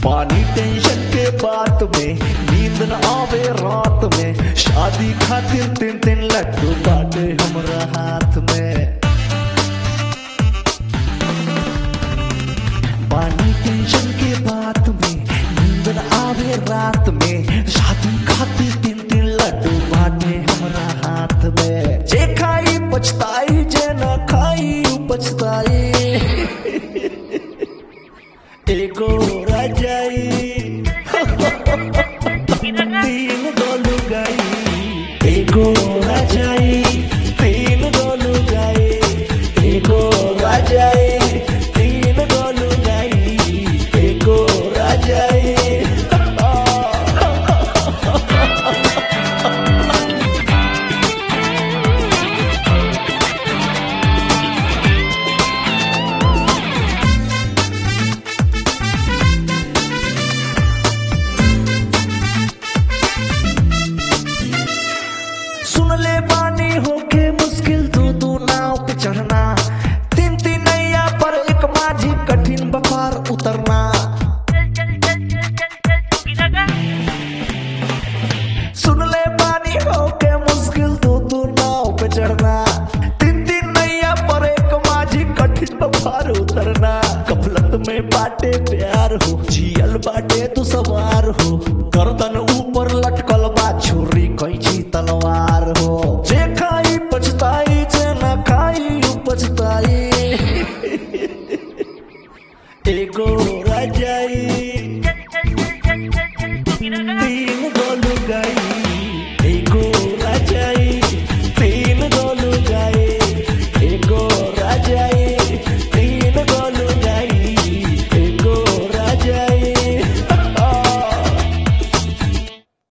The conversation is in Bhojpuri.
पानी टेंशन के बात में नींद न आवे रात में शादी खातिर तीन तीन लड्डू बाटे हमरा हाथ में पानी टेंशन के बात में नींद न आवे रात में शादी खातिर तीन तीन लड्डू बाटे हमरा हाथ में जे खाई पछताई जे न खाई उ पछताई एगो राजाई तीन गोलू गाई एगो राजाई तीन गोलू गाई एगो राजाई तीन गोलू गाई एगो राजाई सुन ले बानी होके मुश्किल दो दो नाव पे चढ़ना तीन तीन नैया पर एक माझी कठिन बपार उतरना सुन ले बानी होके मुश्किल दो दो नाव पे चढ़ना तीन तीन नैया पर एक माझी कठिन बपार उतरना कफलत में बाटे प्यार हो जियल बाटे तू सवार हो गर्दन ऊपर लटकल बा छुरी कैची तलवार हो जे खाई पछताई जे न खाई उ पछताई एगो राजाई तीन गोलू गाई